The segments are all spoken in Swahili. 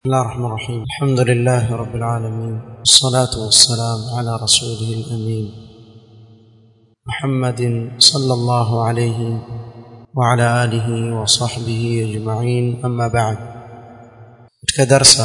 بسم الله الرحمن الرحيم الحمد لله رب العالمين والصلاة والسلام على رسوله الأمين محمد صلى الله عليه وعلى آله وصحبه أجمعين أما بعد كدرس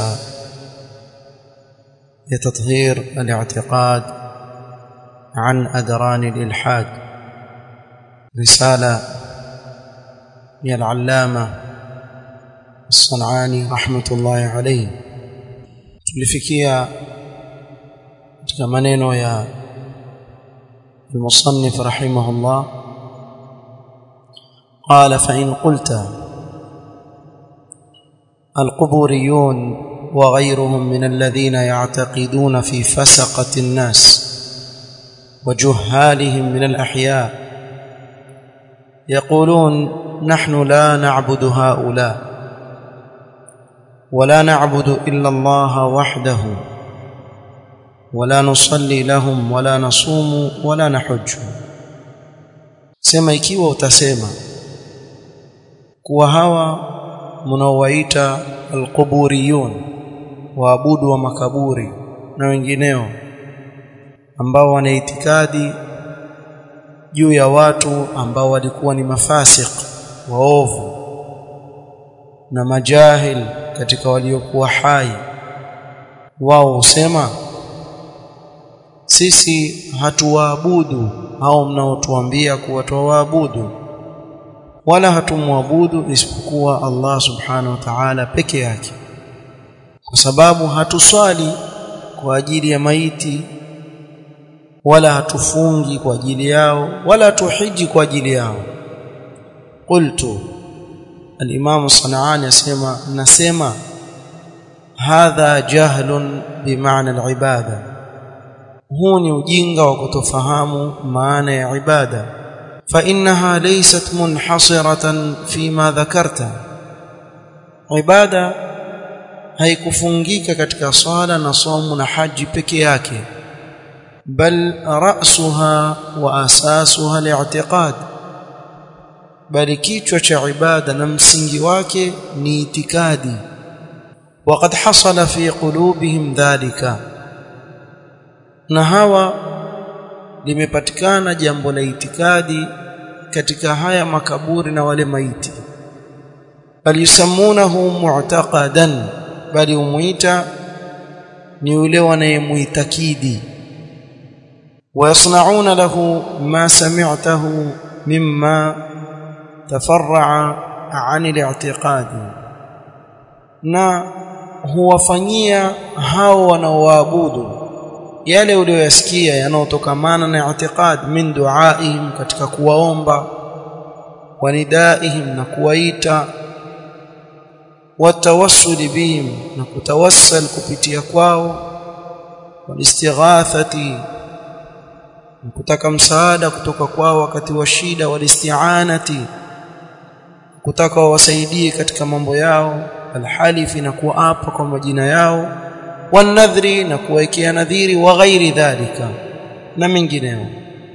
لتطهير الاعتقاد عن أدران الإلحاد رسالة من العلامة الصنعاني رحمة الله عليه tulifikia katika maneno ya المصنف رحمه الله قال فإن قلت القبوريون وغيرهم من الذين يعتقدون في فسقة الناس وجهالهم من الأحياء يقولون نحن لا نعبد هؤلاء ولا نعبد الا الله وحده ولا نصلي لهم ولا نصوم ولا نحج sema ikiwa utasema kuwa hawa mnaowaita alquburiyun waabudu wa makaburi na wengineo ambao wana itikadi juu ya watu ambao walikuwa ni mafasik waovu na majahil katika waliokuwa hai wao husema sisi hatuwaabudu au mnaotuambia kuwa tuwaabudu wala hatumwabudu isipokuwa Allah subhanahu wa ta'ala peke yake kwa sababu hatuswali kwa ajili ya maiti wala hatufungi kwa ajili yao wala hatuhiji kwa ajili yao qultu الامام الصنعاني اسمع نسمع هذا جهل بمعنى العباده هو ni ujinga wa kutofahamu maana ya ibada فانها ليست منحصره فيما ذكرت ibada haikufungika katika swala na somo na haji peke yake bal ra'suha wa asasuha li'tiqad bali kichwa cha ibada na msingi wake ni itikadi waqad hasala fi qulubihim dhalika na hawa limepatikana jambo la itikadi katika haya makaburi na wale maiti bali yusammunahu mu'taqadan bali umuita ni yule wanayemuitakidi ويصنعون له ما سمعته مما تفرع عن الاعتقاد na huwafanyia hao wanaoabudu yale uliyoyasikia yanayotokamana na i'tiqad min duaihim katika kuwaomba wanidaihim na kuwaita watawassul bihim na kutawassal kupitia kwao walistighathati kutaka msaada kutoka kwao wakati wa shida walisti'anati kutaka wawasaidie katika mambo yao alhalifi na kuapa kwa majina yao wanadhri na kuwekea nadhiri wa ghairi dhalika na mengineo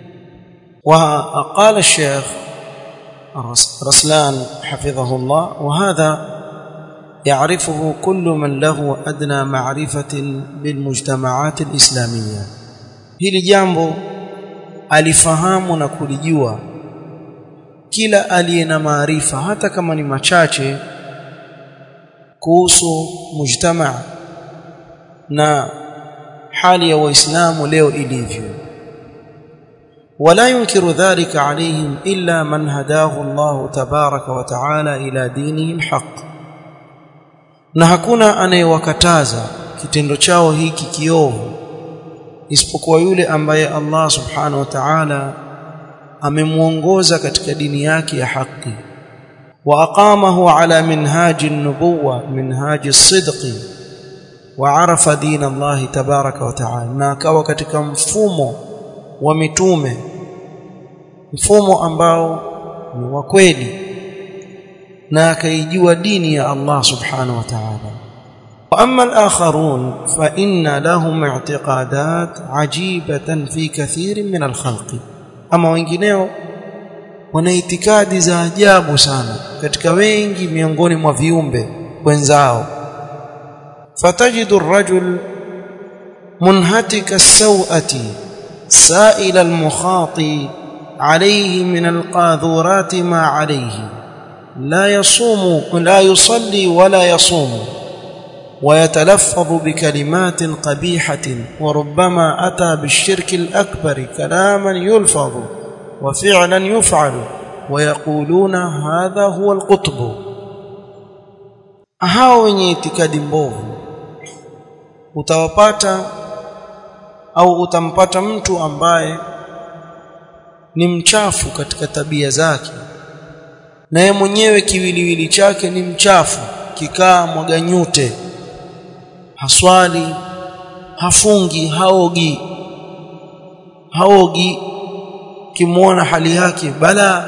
وقال الشيخ رسلان حفظه الله وهذا يعرفه كل من له أدنى معرفة بالمجتمعات الإسلامية hili jambo alifahamu na kulijua kila aliye na maarifa hata kama ni machache kuhusu mujtama na hali ya waislamu leo ilivyo ولا ينكر ذلك عليهم إلا من هداه الله تبارك وتعالى إلى دينه الحق na hakuna anayewakataza kitendo chao hiki kiovu isipokuwa yule ambaye Allah subhanahu wa ta'ala amemuongoza katika dini yake ya haki wa aqamahu ala minhaji an-nubuwa minhaji as-sidqi wa arafa din Allah tabaraka wa ta'ala na akawa katika mfumo wa mitume mfumo ambao ni wa kweli na akaijua dini ya Allah subhanahu wa ta'ala واما الاخرون فان لهم اعتقادات عجيبه في كثير من الخلق اما wengineo wana itikadi za ajabu sana katika wengi miongoni mwa viumbe wenzao فتجد الرجل منهتك السوءة سائل المخاط عليه من القاذورات ما عليه لا يصوم لا يصلي ولا يصوم ويتلفظ بكلمات قبيحة وربما أتى بالشرك الأكبر كلاما يلفظ وفعلا يفعل ويقولون هذا هو القطب hao wenye itikadi mbovu utawapata au utampata mtu ambaye ni mchafu katika tabia zake na yeye mwenyewe kiwiliwili chake ni mchafu kikaa mwaganyute haswali hafungi haogi haogi kimuona hali yake bala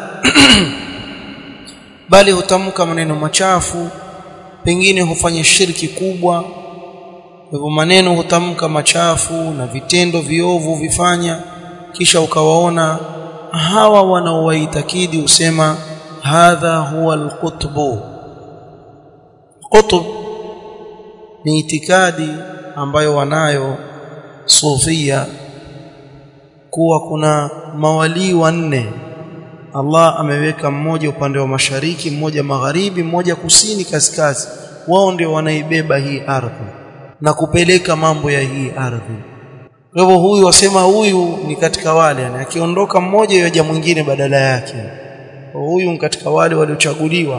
bali hutamka maneno machafu pengine hufanya shirki kubwa hivyo maneno hutamka machafu na vitendo viovu vifanya kisha ukawaona hawa wanaowaitakidi usema hadha huwa alqutbu qutb ni itikadi ambayo wanayo sufia kuwa kuna mawalii wanne Allah ameweka mmoja upande wa mashariki mmoja magharibi mmoja kusini kaskazi wao ndio wanaibeba hii ardhi na kupeleka mambo ya hii ardhi kwa hivyo huyu wasema huyu ni katika wale yani akiondoka mmoja yaja mwingine badala yake huyu ni katika wale waliochaguliwa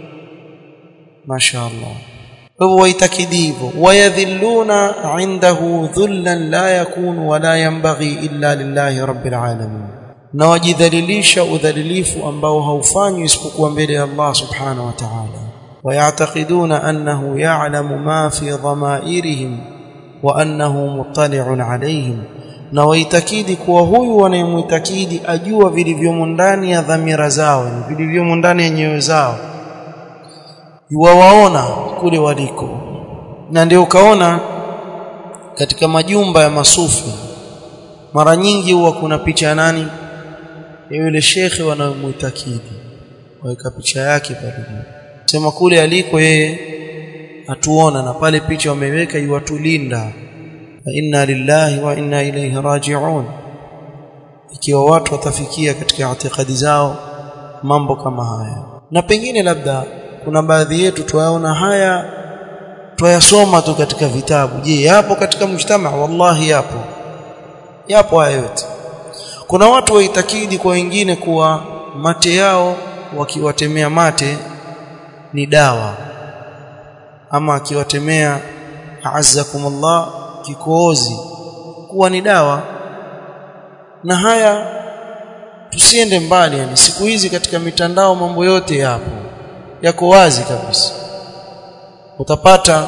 mashaallah kwa hivyo waitakidi hivyo wayadhilluna indahu dhullan la yakunu wala yanbaghi illa lillahi rabbil alamin na wajidhalilisha udhalilifu ambao haufanywi isipokuwa mbele ya Allah subhanahu wa ta'ala ويعتقدون أنه يعلم ما في ضمائرهم وأنه مطلع عليهم na waitakidi kuwa huyu wanayemwitakidi ajua vilivyomo ndani ya dhamira zao vilivyomo ndani ya nyoyo zao yuwawaona kule waliko na ndio ukaona katika majumba ya masufi mara nyingi huwa kuna picha ya nani ya yule shekhe wanayomwitakidi waweka picha yake pale sema kule aliko yeye atuona na pale picha wameweka iwatulinda inna lillahi wa inna ilayhi raji'un ikiwa watu watafikia katika itikadi zao mambo kama haya na pengine labda kuna baadhi yetu tuyaona haya tuyasoma tu katika vitabu je yapo katika mjtama wallahi yapo yapo haya yote kuna watu waitakidi kwa wengine kuwa mate yao wakiwatemea mate ni dawa ama akiwatemea azzakumullah kikohozi kuwa ni dawa na haya tusiende mbali yani siku hizi katika mitandao mambo yote yapo yako wazi kabisa utapata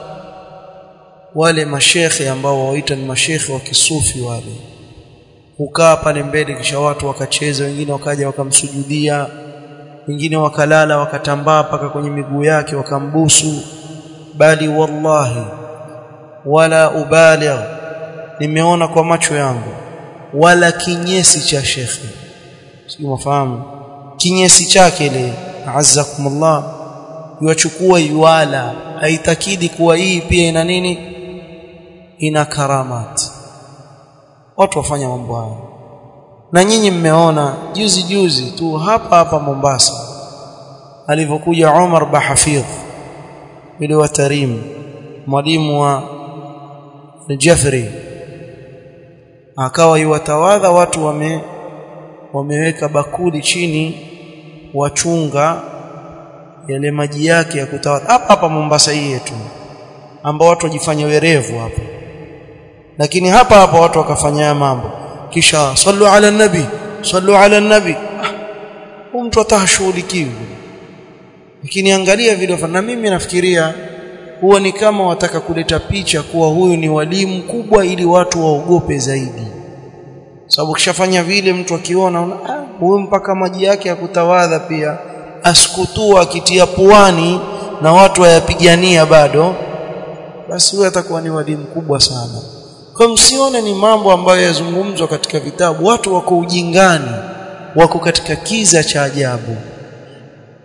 wale mashekhe ambao waita ni mashekhe wa kisufi wale hukaa pale mbele kisha watu wakacheza wengine wakaja wakamsujudia wengine wakalala wakatambaa paka kwenye miguu yake wakambusu bali wallahi wala ubaligh nimeona kwa macho yangu wala kinyesi cha shekhe sio mafahamu kinyesi chake ile azzakumullah yuachukua yuala haitakidi kuwa hii pia ina nini ina karamat watu wafanya mambo haya na nyinyi mmeona juzi juzi tu hapa hapa Mombasa alivyokuja Umar Bahafidh yule wa Tarim mwalimu wa Jafri akawa yuwatawadha watu wame wameweka bakuli chini wachunga yale maji yake ya kutawadha hapa hapa Mombasa hii yetu ambao watu wajifanya werevu hapa lakini hapa hapa watu wakafanya mambo kisha sallu ala nabi sallu ala nabi ah, mtu atashughulikiwi lakini angalia vile na mimi nafikiria huwa ni kama wataka kuleta picha kuwa huyu ni walimu mkubwa ili watu waogope zaidi sababu kishafanya vile mtu akiona ah, huyu mpaka maji yake ya kutawadha pia asikutua akitia puani na watu wayapigania bado basi huyu atakuwa ni walimu mkubwa sana kwa msione ni mambo ambayo yazungumzwa katika vitabu watu wako ujingani wako katika kiza cha ajabu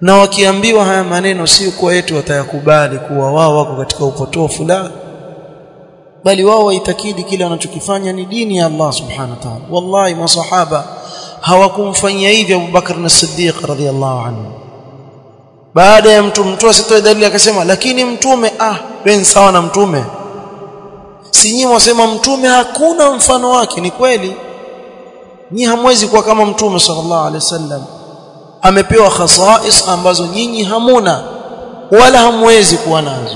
na wakiambiwa haya maneno si kwa eti watayakubali kuwa wao wako katika upotofu la bali wao waitakidi kile wanachokifanya ni dini ya Allah subhanahu wa ta'ala wallahi masahaba hawakumfanyia hivi Abu Bakar as-Siddiq radhiyallahu anhu baada ya mtu mtu asitoe dalili akasema lakini mtume ah ben sawa na mtume si nyinyi wasema mtume hakuna mfano wake ni kweli nyinyi hamwezi kuwa kama mtume sallallahu alaihi wasallam amepewa khasais ambazo nyinyi hamuna wala hamwezi kuwa nazo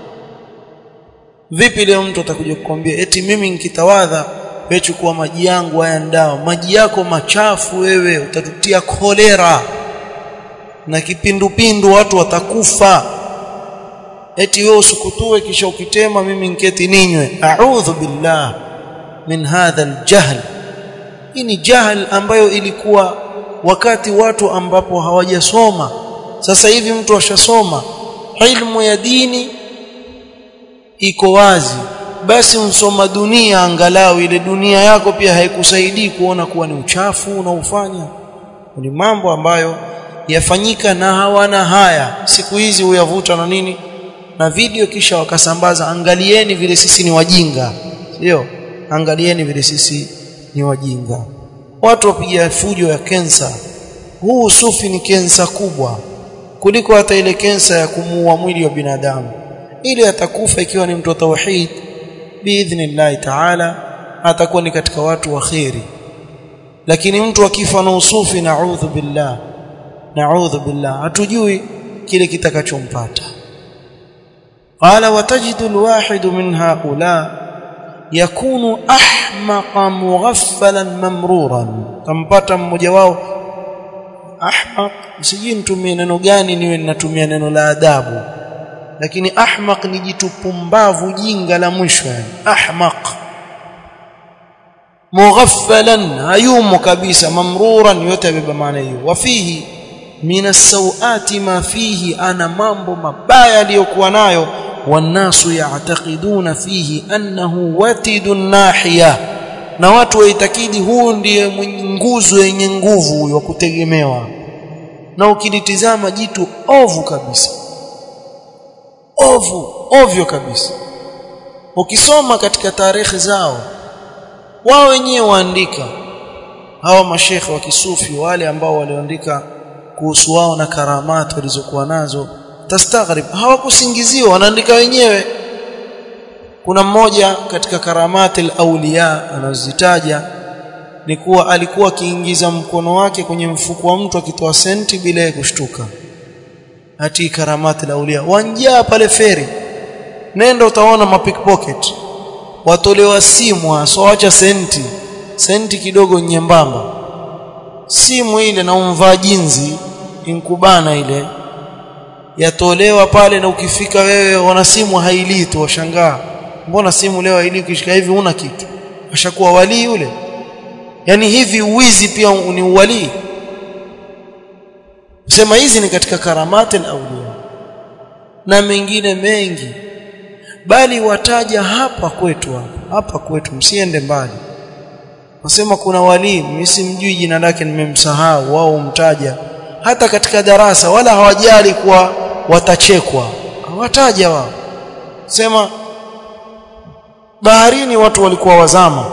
vipi leo mtu atakuja kukwambia eti mimi nikitawadha wewe chukua maji yangu haya ndao maji yako machafu wewe utatutia kolera na kipindupindu watu watakufa eti wewe usukutue kisha ukitema mimi nketi ninywe a'udhu billah min hadha aljahl hii ni jahl ambayo ilikuwa wakati watu ambapo hawajasoma sasa hivi mtu ashasoma ilmu ya dini iko wazi basi unsoma dunia angalau ile dunia yako pia haikusaidii kuona kuwa ni uchafu unaofanya ni mambo ambayo yafanyika na hawana haya siku hizi huyavuta na nini na video kisha wakasambaza angalieni vile sisi ni wajinga sio angalieni vile sisi ni wajinga watu wapiga fujo ya kensa huu sufi ni kensa kubwa kuliko hata ile kensa ya kumuua mwili wa binadamu ili atakufa ikiwa ni mtu wa tauhid biidhnillah taala atakuwa ni katika watu wa khairi lakini mtu akifa na usufi naudhu billah naudhu billah hatujui kile kitakachompata قال وتجد الواحد من هؤلاء يكون احمق مغفلا ممرورا tampata mmoja wao ahmaq sijui nitumie neno gani niwe ninatumia neno la adabu lakini ahmaq ni jitu pumbavu jinga la mwisho yani ahmaq mughaffalan hayumo kabisa mamruran yote yabeba maana hiyo wafihi min as-sawati ma fihi ana mambo mabaya aliyokuwa nayo wanasu ya'taqiduna fihi annahu watidun nahiya na watu waitakidi huu ndiye mwenye nguzo yenye nguvu huyo kutegemewa na ukilitizama jitu ovu kabisa ovu ovyo kabisa ukisoma katika tarehe zao wao wenyewe waandika hawa mashekhe wa kisufi wale ambao walioandika kuhusu wao na karamati walizokuwa nazo tastaghrib hawakusingiziwa wanaandika wenyewe kuna mmoja katika karamati al-awliya anazitaja ni kuwa alikuwa akiingiza mkono wake kwenye mfuko wa mtu akitoa senti bila kushtuka ati karamati al-awliya wanjaa pale feri nenda utaona mapickpocket watolewa simu asoacha senti senti kidogo nyembamba simu ile na umvaa jinzi inkubana ile yatolewa pale na ukifika wewe wana simu hailii tu washangaa mbona simu leo hailii ukishika hivi una kitu ashakuwa wali yule yani hivi uwizi pia ni uwali sema hizi ni katika karamati al-awliya na mengine mengi bali wataja hapa kwetu hapa hapa kwetu msiende mbali wasema kuna wali mimi simjui jina lake nimemsahau wao umtaja hata katika darasa wala hawajali kuwa watachekwa hawataja wao sema baharini watu walikuwa wazama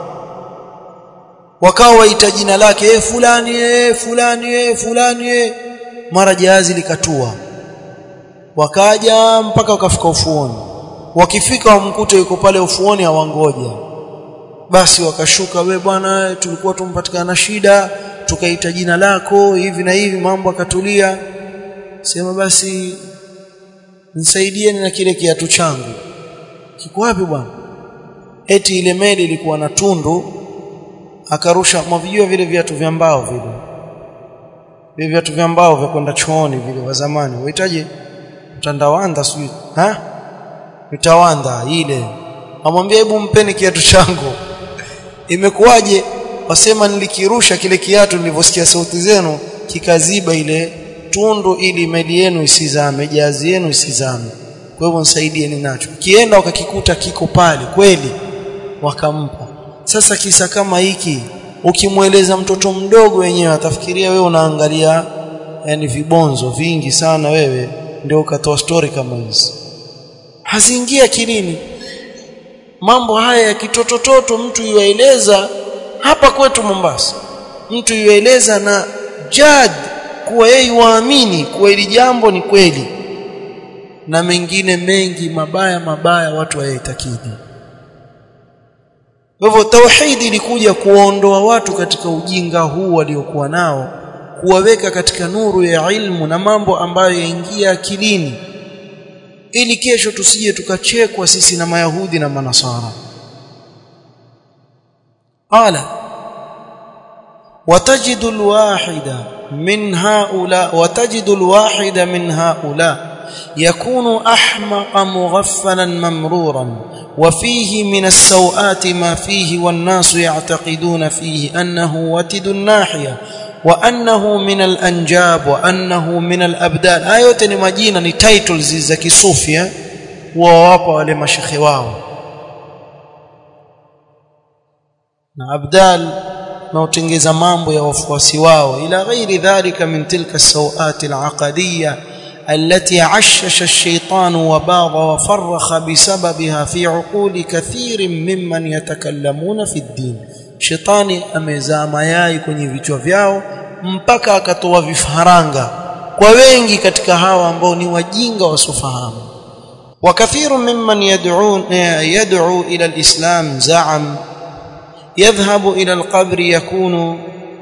wakawa waita jina lake eh fulani eh fulani eh fulani eh mara jahazi likatua wakaja mpaka wakafika ufuoni wakifika wamkute yuko pale ufuoni hawangoja basi wakashuka we bwana tulikuwa tumpatikana shida tukaita jina lako hivi na hivi mambo akatulia sema basi nisaidieni na kile kiatu changu kiko wapi bwana eti ile meli ilikuwa na tundu akarusha mavijua vile viatu vya mbao vile vile viatu vya mbao vya kwenda chooni vile wa zamani wahitaji mtandawanda sijui ha mitawanda ile amwambia hebu mpeni kiatu changu imekuwaje wasema nilikirusha kile kiatu nilivyosikia sauti zenu kikaziba ile tundu ili meli yenu isizame jazi yenu isizame kwa hivyo nisaidieni nacho kienda wakakikuta kiko pale kweli wakampa sasa kisa kama hiki ukimweleza mtoto mdogo wenyewe atafikiria wewe unaangalia yani vibonzo vingi sana wewe ndio ukatoa story kama hizi haziingia akilini mambo haya ya kitotototo mtu yuaeleza hapa kwetu Mombasa mtu yuaeleza na jad kuwa yeye waamini kuwa hili jambo ni kweli na mengine mengi mabaya mabaya watu wayatakidi kwa hivyo tauhidi ilikuja kuondoa watu katika ujinga huu waliokuwa nao kuwaweka katika nuru ya ilmu na mambo ambayo yaingia akilini ili kesho tusije tukachekwa sisi na mayahudi na manasara qala وتجد الواحد من هؤلاء وتجد الواحد من هؤلاء يكون احمق مغفلا ممرورا وفيه من السوءات ما فيه والناس يعتقدون فيه انه وتد الناحيه وانه من الانجاب وانه من الابدال ايوte ni majina ni titles za kisufia wawapa wale mashekhe wao na abdal na utengeza mambo ya wafuasi wao ila ghairi dhalika min tilka as-sawat al-aqadiyya التي عشش الشيطان وباغ وفرخ بسببها في عقول كثير ممن يتكلمون في الدين shetani amezaa mayai kwenye vichwa vyao mpaka akatoa vifaranga kwa wengi katika hawa ambao ni wajinga wasofahamu وكثير ممن يدعون يدعو الى الاسلام زعم يذهب الى القبر يكون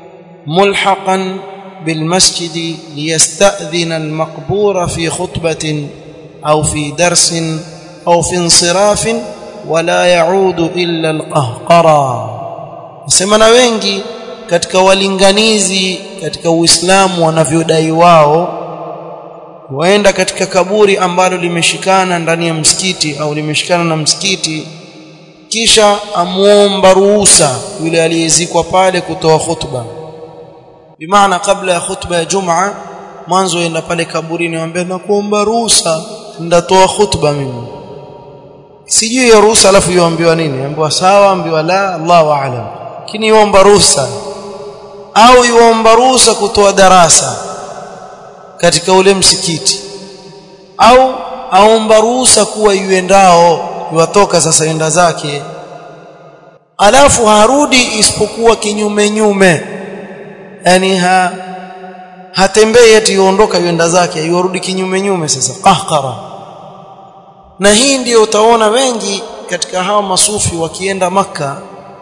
ملحقا بالمسجد ليستأذن المقبور في خطبة أو في درس أو في انصراف ولا يعود إلا القهقرى semana wengi katika walinganizi katika Uislamu wanavyodai wao waenda katika kaburi ambalo limeshikana ndani ya msikiti au limeshikana na msikiti kisha amuomba ruhusa yule aliyezikwa pale kutoa khutba bimaana kabla ya khutba ya Jumaa mwanzo enda pale kaburini waambia na kuomba ruhusa ndatoa khutba mimi sijui hiyo ruhusa alafu yoambiwa nini ambiwa sawa ambiwa la Allahu aalam lakini yuomba ruhusa au yuomba ruhusa kutoa darasa katika ule msikiti au aomba ruhusa kuwa yuendao yuwatoka sasa enda zake alafu harudi isipokuwa kinyume nyume yani ha hatembei eti yuondoka yuenda zake yurudi kinyume nyume sasa qahqara na hii ndiyo utaona wengi katika hawa masufi wakienda maka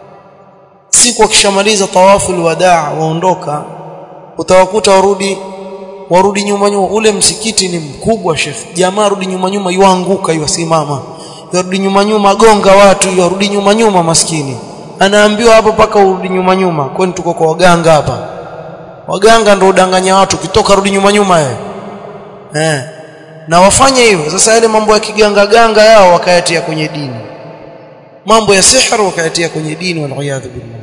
siku wakishamaliza tawafu alwadaa waondoka utawakuta warudi warudi nyuma nyuma ule msikiti ni mkubwa shekhi jamaa rudi nyuma nyuma yuanguka yusimama yarudi nyuma nyuma gonga watu yarudi nyuma nyuma maskini anaambiwa hapo paka urudi nyuma nyuma kwani tuko kwa waganga hapa waganga ndio udanganya watu kitoka rudi nyuma nyuma eh eh na wafanye hivyo sasa yale mambo ya kiganga ganga yao wakayatia kwenye dini mambo ya sihir wakayatia kwenye dini wal billah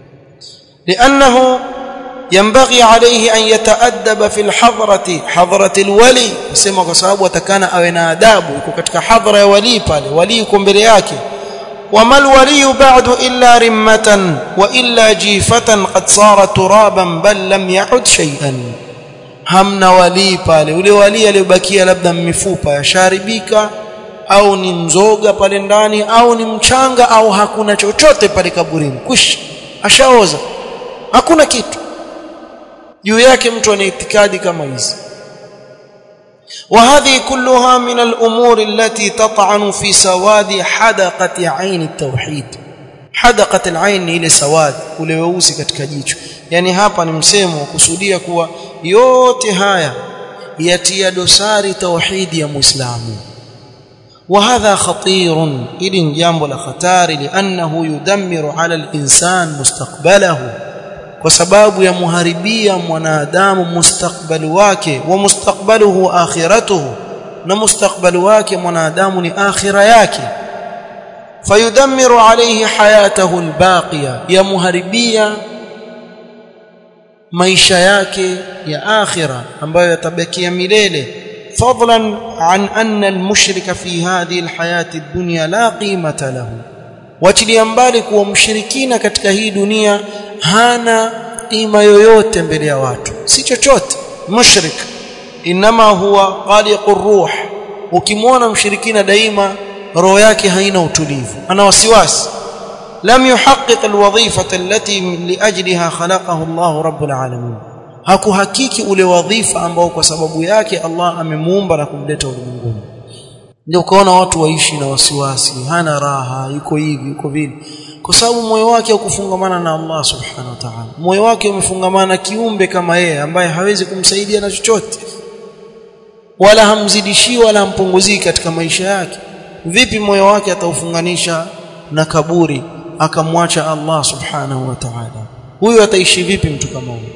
لانه ينبغي عليه ان يتادب في الحضره حضره الولي kusema kwa sababu atakana awe na adabu yuko katika hadhara ya wali pale wali yuko mbele yake وما الولي بعد إلا رمة وإلا جيفة قد صار ترابا بل لم يعد شيئا hamna walii pale ule walii aliyobakia labda mifupa yasharibika au ni mzoga pale ndani au ni mchanga au hakuna chochote pale kaburini kwisha ashaoza hakuna kitu juu yake mtu ana itikadi kama hizi وهذه كلها من الأمور التي تطعن في سواد حدقة عين التوحيد حدقة العين ile سواد ule weusi katika jicho yani hapa ni msemo kusudia kuwa yote haya yatia dosari tauhidi ya muislamu وهذا خطير إذن جambo la khatari لأنه يدمر على الإنسان مستقبله kwa sababu ya muharibia mwanadamu mustakbali wake wa mustakbaluhu akhiratuhu na mustakbali wake mwanadamu ni akhira yake fayudammiru alayhi hayatahu albaqiya ya muharibia maisha yake ya akhira ambayo yatabakia milele fadlan an anna almushrika fi hadhihi alhayati ad-dunya la qimata lahu wachilia mbali kuwa mshirikina katika hii dunia hana qima yoyote mbele ya watu si chochote mushrik inma huwa qaliqur ruh ukimwona mshirikina daima roho yake haina utulivu ana wasiwasi lam yuhaqqiq alwadhifata allati liajliha khalaqahu Allah rabbul alamin hakuhakiki ule wadhifa ambao kwa sababu yake Allah amemuumba na kumleta ulimwenguni ndio ukaona watu waishi na wasiwasi hana raha yuko hivi yuko vile kwa sababu moyo wake haukufungamana na Allah subhanahu wa ta'ala moyo wake umefungamana na kiumbe kama yeye ambaye hawezi kumsaidia na chochote wala hamzidishi wala hampunguzii katika maisha yake vipi moyo wake ataufunganisha na kaburi akamwacha Allah subhanahu wa ta'ala huyu ataishi vipi mtu kama huyo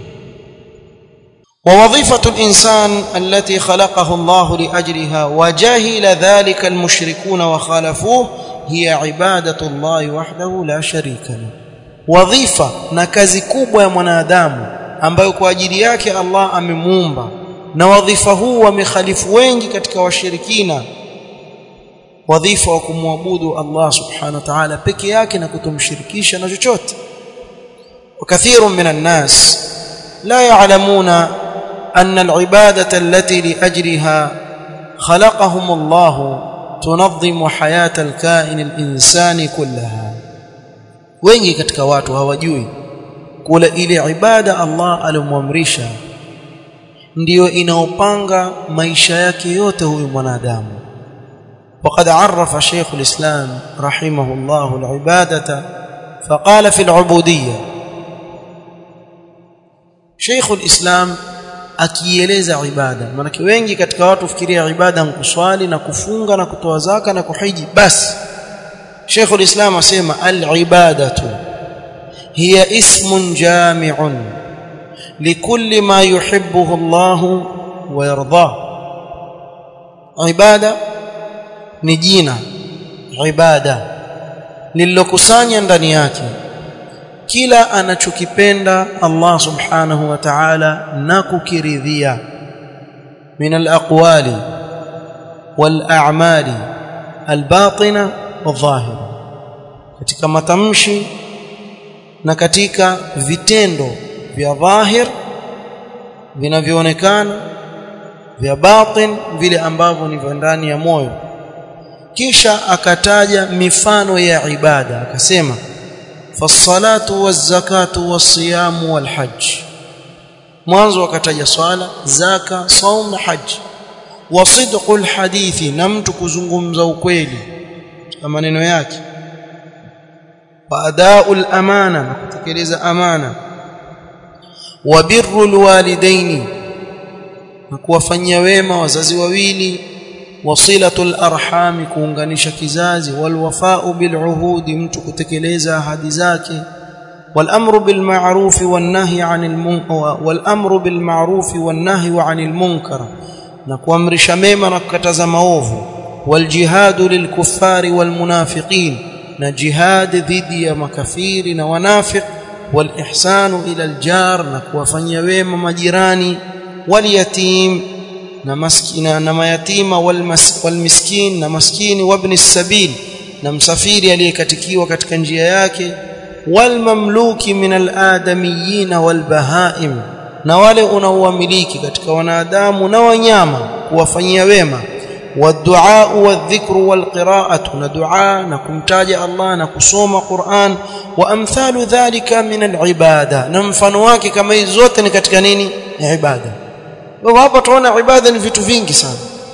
ووظيفة الإنسان التي خلقه الله لأجلها وجهل ذلك المشركون وخالفوه هي عبادة الله وحده لا شريك له وظيفة na kazi kubwa ya mwanadamu ambayo kwa ajili yake Allah amemuumba na wadhifa huu wamekhalifu wengi katika washirikina wadhifa wa kumwabudu Allah subhanahu wa ta'ala peke yake na kutomshirikisha na chochote وكثير من الناس لا يعلمون أن العبادة التي لأجلها خلقهم الله تنظم حياة الكائن الإنساني كلها wengi katika watu hawajui kula ile ibada Allah alimwamrisha ndiyo inaopanga maisha yake yote huyu mwanadamu وقد عرف شيخ الإسلام رحمه الله العبادة فقال في العبودية شيخ الإسلام akieleza ibada maana wengi katika watu fikiria ibada ni kuswali na kufunga na kutoa zaka na kuhiji basi Sheikh al-Islam asema al-ibadatu hiya ismun jami'un likulli ma yuhibbuhu Allah wa yarda ibada ni jina ibada lililokusanya ndani yake kila anachokipenda Allah subhanahu wa ta'ala na kukiridhia min al-aqwali wal-a'mali al-batina wadh-dhahira katika matamshi na katika vitendo vya dhahir vinavyoonekana vya batin vile ambavyo ni vya ndani ya moyo kisha akataja mifano ya ibada akasema fasalatu wazakatu wasiyamu walhajj mwanzo akataja swala zaka saum na haji wasidqu alhadithi na mtu kuzungumza ukweli na maneno yake wa adau amana na kutekeleza amana wa birru alwalidaini na kuwafanyia wema wazazi wawili wasilatul arhami kuunganisha kizazi walwafau biluhudi mtu kutekeleza ahadi zake والامر بالمعروف والنهي عن المنكر والامر بالمعروف والنهي عن المنكر na kuamrisha mema na kukataza maovu waljihadu lilkuffari walmunafiqin na jihad dhidi ya makafiri na wanafiq walihsanu ila aljar na kuwafanyia wema majirani walyatim na maskina na mayatima walmiskin na maskini wabni sabil na msafiri aliyekatikiwa katika njia yake walmamluki min aladamiyin walbahaim na wale unaowamiliki katika wanadamu na wanyama kuwafanyia wema wadua wadhikru walqiraatu na dua na kumtaja Allah na kusoma Qur'an wa amthalu dhalika min alibada na mfano wake kama hizo zote ni katika nini ni ibada kwa hapa tunaona ibada ni vitu vingi sana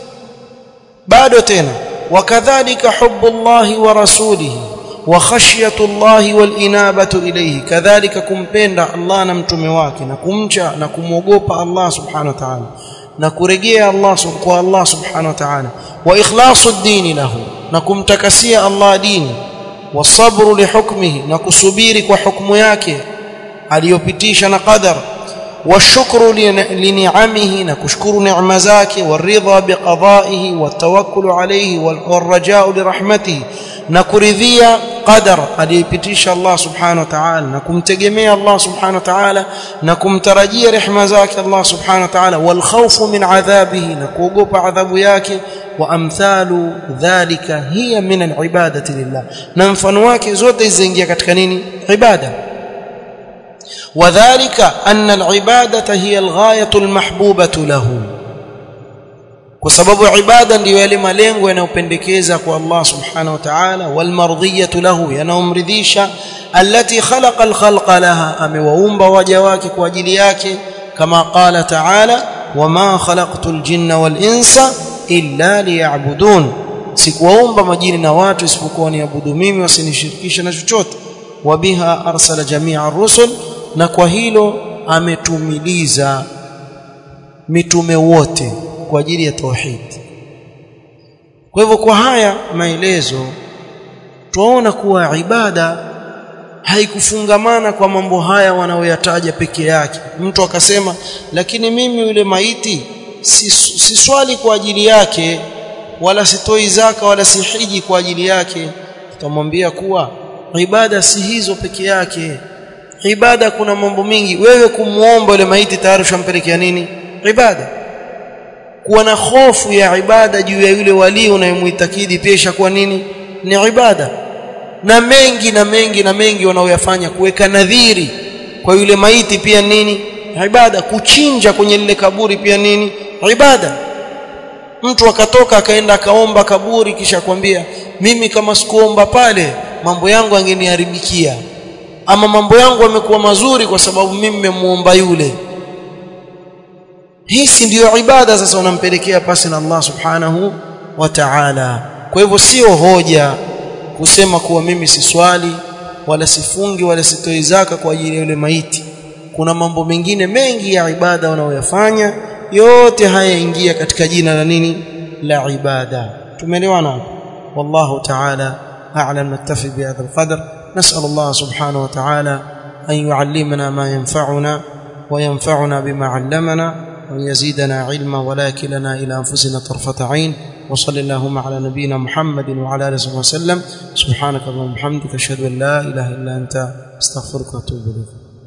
bado tena wakadhalika hubbullahi wa rasulihi wa khashyatullahi wal inabatu ilayhi kadhalika kumpenda Allah na mtume wake na kumcha na kumwogopa Allah subhanahu wa ta'ala na kurejea Allah kwa Allah subhanahu wa ta'ala wa ikhlasu ad-dini lahu na kumtakasia Allah dini wasabru lihukmihi na kusubiri kwa hukumu yake aliyopitisha na qadar والشكر لنعمه نكشكر نعم زاكي والرضا بقضائه والتوكل عليه والرجاء لرحمته نكرذيا قدر aliyepitisha Allah subhanahu wa ta'ala na kumtegemea Allah subhanahu wa ta'ala na kumtarajia rehema zake Allah subhanahu wa ta'ala wal khawfu min adhabihi na kuogopa adhabu yake wa amthalu dhalika hiya min al ibadati lillah na mfano wake zote ziingia katika nini ibada وذلك أن العبادة هي الغاية المحبوبة له kwa sababu ibada ndiyo yale malengo yanayopendekeza kwa Allah subhanahu wa ta'ala wal mardhiyatu lahu yanayomridhisha allati khalaqa al khalqa laha amewaumba waja wake kwa ajili yake kama qala ta'ala wama khalaqtul jinna wal insa illa liya'budun sikuwaumba majini na watu isipokuwa niabudu mimi wasinishirikishe na chochote wabiha arsala jami'a rusul na kwa hilo ametumiliza mitume wote kwa ajili ya tauhid kwa hivyo kwa haya maelezo tunaona kuwa ibada haikufungamana kwa mambo haya wanaoyataja peke yake mtu akasema lakini mimi yule maiti si, si swali kwa ajili yake wala sitoi zaka wala sihiji kwa ajili yake tutamwambia kuwa ibada si hizo peke yake ibada kuna mambo mingi wewe kumuomba yule maiti tayari ushampelekea nini ibada kuwa na hofu ya ibada juu ya yule wali unayemuitakidi pia ishakuwa nini ni ibada na mengi na mengi na mengi wanaoyafanya kuweka nadhiri kwa yule maiti pia nini ibada kuchinja kwenye lile kaburi pia nini ibada mtu akatoka akaenda akaomba kaburi kisha kwambia mimi kama sikuomba pale mambo yangu angeniharibikia ama mambo yangu yamekuwa mazuri kwa sababu mimi nimemuomba yule hii si ndiyo ibada sasa unampelekea pasi na Allah subhanahu wa ta'ala kwa hivyo sio hoja kusema kuwa mimi si swali wala sifungi wala sitoi zaka kwa ajili ya yule maiti kuna mambo mengine mengi ya ibada wanaoyafanya yote haya ingia katika jina la nini la ibada tumeelewana wallahu ta'ala a'lam naktafi bihadha alqadr nas'al Allah subhanahu wa ta'ala an yu'allimana ma yanfa'una wa yanfa'una bima 'allamana وأن يزيدنا علما ولا كلنا إلى أنفسنا طرفة عين وصلى اللهم على نبينا محمد وعلى آله وصحبه وسلم سبحانك اللهم وبحمدك أشهد أن لا إله إلا أنت أستغفرك وأتوب إليك